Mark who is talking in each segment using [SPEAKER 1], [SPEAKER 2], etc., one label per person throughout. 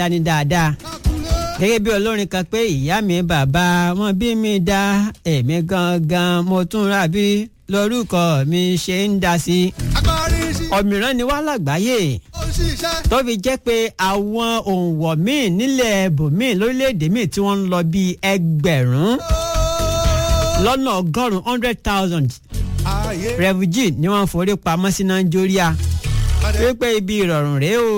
[SPEAKER 1] dání dáadáa gẹ́gẹ́ bí olórin kan pé ìyá mi bàbá wọn bí mi dá èmi gangan mo tún rà bí lórúkọ mi ṣe ń dá sí i ọ̀mìrán ni wá lágbàáyé tó fi jẹ́ pé àwọn òǹwọ̀ míì nílẹ̀ bòmíì lórílẹ̀‐èdè míì tí wọ́n ń lọ bíi ẹgbẹ̀rún lọ́nà ọgọ́rùn-ún hundred thousand refugee ni wọ́n forí pamọ́ sí nàìjíríà wípé ibi ìrọ̀rùn rèé o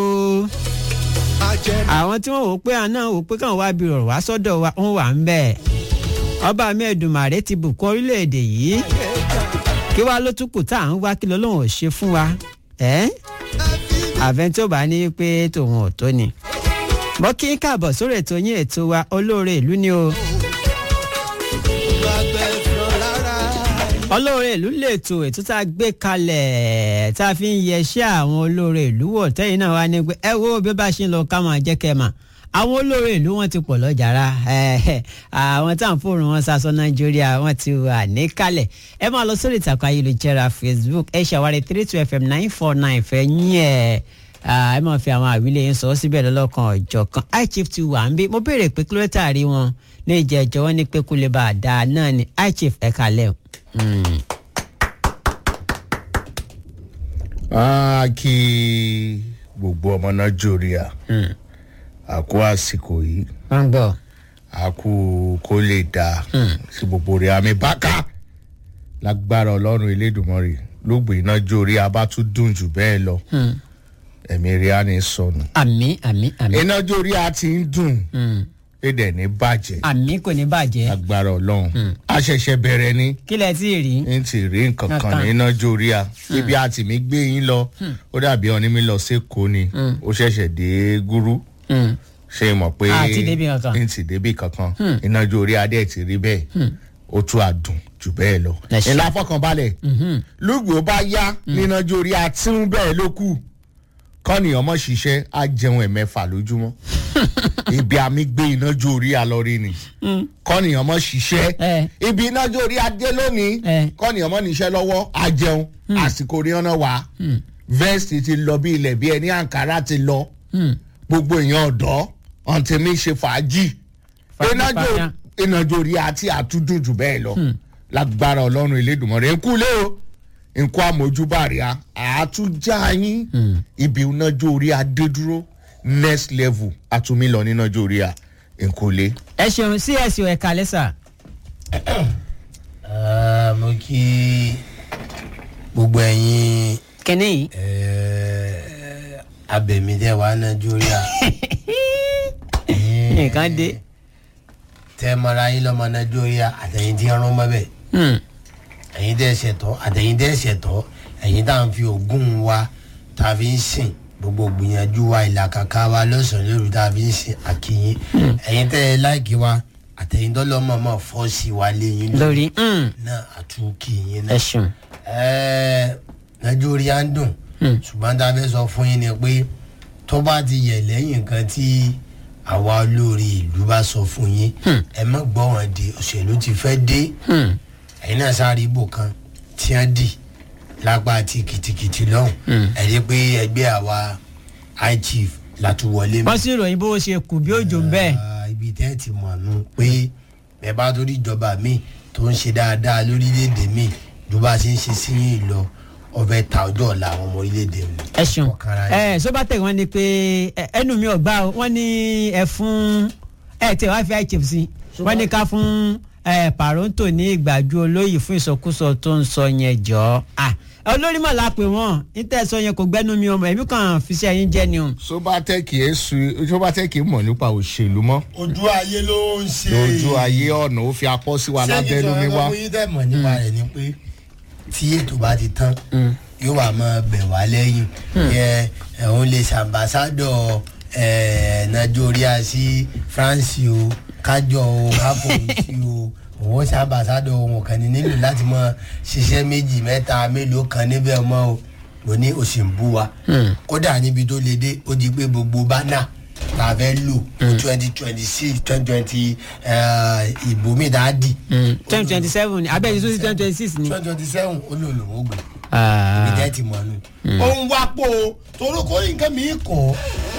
[SPEAKER 1] àwọn tí wọ́n wò pé àná wò pé káwọn wá bí ìrọ̀rùn wá sọ́dọ̀ wa wọ́n wà ń bẹ̀ ọba mi Èdùmàrè ti bùkún orílẹ̀-èdè yìí kí wàá ló tún kù tá à ń wá kí lọ́lọ́run ò ṣe fún wa àfẹn tí ó bá ní pé tòun ò tó ni mo kí n káàbọ̀ sórí ètò yín ètò wa olóore ìlú ni o. olóore ìlú lètò ètò tá a gbé kalẹ̀ tá a fi ń yẹṣẹ́ àwọn olóore ìlú wò tẹ́yìn náà wá ní pé ẹ wo bí ó bá ṣe ń lọ ká máa jẹ́ kẹ́ mà àwọn olóore ìlú wọn ti pọ̀ lọ́jàrá àwọn tá à ń fòrùn wọn sasọ nàìjíríà wọn ti wà níkàlẹ̀ ẹ máa lọ sórí ìtàkùn ayélujára facebook ẹ ṣàwárí three two fm nine four nine fẹ́ yín ẹ̀ ẹ máa fi àwọn àwílé yín sọ síbẹ̀ lọ́lọ́kan ọ̀jọ̀ kan ichief ti wà ń bí mo béèrè pé kí ló tààrí wọn ní ìjẹ́jọ́ wọn ní pé kó lè bá a dáa náà ni ichief ẹ̀ kalẹ̀ o.
[SPEAKER 2] a kí gbogbo ọmọ nàìjíríà a kú àsìkò yìí
[SPEAKER 1] wọ́n ń gbọ́.
[SPEAKER 2] a kú kó lè dáa sí gbogbo rẹ̀ àmì bákà lágbára ọlọ́run elédùnmọ́rì lóògbé nàìjíríà bá tún dùn jù bẹ́ẹ̀ lọ ẹ̀mí rẹ̀ á ní sọnù
[SPEAKER 1] àmì àmì àmì.
[SPEAKER 2] nàìjíríà ti ń dùn èdè ní bàjẹ́
[SPEAKER 1] àmì kò ní bàjẹ́
[SPEAKER 2] lágbára ọlọ́run a ṣẹ̀ṣẹ̀ bẹ̀rẹ̀ ni
[SPEAKER 1] kí lẹ tí ì rí.
[SPEAKER 2] n ti rí nǹkan kan
[SPEAKER 1] Kankan.
[SPEAKER 2] ní nàìjíríà ibi àti mi gbé yín lọ ó dàbí ọ̀ní mi lọ sékòó ni ó ṣẹ̀ṣẹ̀ dé gúrú
[SPEAKER 1] Mm.
[SPEAKER 2] ṣe mọ̀ pé
[SPEAKER 1] A ti débi kankan.
[SPEAKER 2] n ti débi kankan iná ju orí adé ti rí bẹ́ẹ̀ ó tún àdùn jù bẹ́ẹ̀ lọ.
[SPEAKER 1] Ẹ ṣé.
[SPEAKER 2] ìlà fọkànbalẹ̀ lùgbò bá yá níná ju orí atún bẹ́ẹ̀ ló kù kọ́ni ọmọ ṣiṣẹ́ á jẹun ẹ̀mẹ́fà lójúmọ́ ibi àmì gbé iná ju orí alọ́rí ni kọ́ni ọmọ ṣiṣẹ́
[SPEAKER 1] Eh.
[SPEAKER 2] ibi iná ju orí adé lónìí
[SPEAKER 1] Eh.
[SPEAKER 2] kọ́ni ọmọ níṣẹ́ lọ́wọ́ á jẹun àsìkò rí ọ̀nà wá vẹ́ẹ̀sì ti lọ bí ilẹ̀ bí ẹni àǹkárá ti lọ
[SPEAKER 1] Mm.
[SPEAKER 2] gbogbo èèyàn ọ̀dọ́ ọ̀ǹtẹ̀ mi ṣe fàájì
[SPEAKER 1] Fàájì
[SPEAKER 2] ìnájò
[SPEAKER 1] pàṣà.
[SPEAKER 2] ìnájò rí àti àtúndùn jù bẹ́ẹ̀ lọ lágbára ọlọ́run elédùnmọ̀rẹ́ nkú lé o nkú àmójúbàríà àtúnjà yín ibi ìnájò orí adédúró next level àtúnmí lọ nínájò orí à nkú lé.
[SPEAKER 1] ẹ ṣeun sí ẹsìn ẹ̀ka lẹ́sà.
[SPEAKER 3] Ah, mo kí gbogbo ẹ̀yin
[SPEAKER 1] kínní yìí.
[SPEAKER 3] eh, abẹ̀mídẹ́ wa nàìjíríà
[SPEAKER 1] nǹkan dé.
[SPEAKER 3] tẹ́ mara yín lọ́mọ nàìjíríà àtẹ̀yìn tí ń rún mọ́ bẹ́ẹ̀
[SPEAKER 1] Mm.
[SPEAKER 3] ẹ̀yin tẹ́ ṣẹ̀tọ́ àtẹ̀yìn tẹ́ ṣẹ̀tọ́ ẹ̀yin tá à ń fi ògùn wa tá a fi ń sìn gbogbo gbìyànjú wa ìlàkàkà wa lọ́sàn-án lóru tá a fi ń sìn àkìyìn ẹ̀yin tẹ́ ẹ láìkí wa àtẹ̀yìn tọ́lọ́mọ̀ọ́mọ̀ fọ́ọ̀sì wa léyìn
[SPEAKER 1] lórí mm.
[SPEAKER 3] náà àtúnkìyìn náà
[SPEAKER 1] ẹ ṣeun.
[SPEAKER 3] ẹẹ nàìjíríà ń dùn ṣùgbọ́n tá a fẹ́ sọ fún yín ni pé tó bá ti yẹ lẹ́yìn nǹkan tí àwa olórí ìlú bá sọ fún yín ẹ má gbọ́ wọn di òṣèlú ti fẹ́ dé
[SPEAKER 1] Mm.
[SPEAKER 3] ẹ̀yin náà sáré ibò kan tí wọ́n dì lápá àti kìtìkìtì lọ́hùn ẹ̀ rí pé ẹgbẹ́ àwa high chief látúwọlé
[SPEAKER 1] wọ́n sì ròyìn bó ṣe kù bí òjò ń bẹ́ẹ̀.
[SPEAKER 3] Ah, ibi tẹ́ ẹ ti mọ̀ nù pé ẹ bá torí ìjọba mi tó ń ṣe dáadáa lórílẹ̀‐èdè mi ju bá a ṣe ń ṣe sí yín lọ ọbẹ̀ ta ọjọ́ ọ̀la àwọn ọmọ orílẹ̀‐èdè mi.
[SPEAKER 1] ẹ ṣeun
[SPEAKER 3] Ọ̀kàrà yín.
[SPEAKER 1] ẹ sọbatẹ wọn ni pé ẹ, ẹnu mi ò gbà o wọn ní ẹ fún ẹ tẹ wá fi ichif sí wọn ní ká fún ẹ pàrọǹtò ní ìgbàjú olóyè fún ìsọkúsọ tó ń sọ yẹn jọ à olórí mọ̀ la pè wọ́n níta sọ yẹn kò gbẹ́nu mi ọmọ ẹ̀mí kan fi ṣe ẹyin jẹ́ ni o.
[SPEAKER 2] sobatẹ́kì ẹ̀ su sobatẹ́kì mọ̀ nípa òṣèlú mọ́
[SPEAKER 3] ojú ayé ló ń ṣe.
[SPEAKER 2] lójú ayé ọ̀nà ó fi apọ́ sí wa lábẹ́nu mi wá.
[SPEAKER 3] ṣé kí n sọ fún yín nípa rẹ̀ ni pé tí ètò bá ti tán yóò wá máa bẹ̀ wá lẹ́yìn ẹ òun lè ṣàmbásádọ̀ ẹ nàìjíríà sí france o kájọ o káfọ̀ọ́sì o òun ṣàmbásádọ̀ òun kàn ní nílò láti mọ ṣiṣẹ́ méjì mẹ́ta mélòó kan níbẹ̀ mọ́ o mo ní o sì ń bú wa kódà níbi tó le dé ó di pé gbogbo bánà tá a fẹ́ lò twenty twenty six twenty twenty ìbò mi dáa dì
[SPEAKER 1] twenty twenty seven abẹ́yẹ tó sí twenty twenty six ni.
[SPEAKER 3] twenty twenty seven olóòlùwọ́ gbé
[SPEAKER 1] Ah.
[SPEAKER 3] ibi tẹ́ ti mọ̀ nù. ó ń wá pò ó torí kò ní nǹkan mi kọ́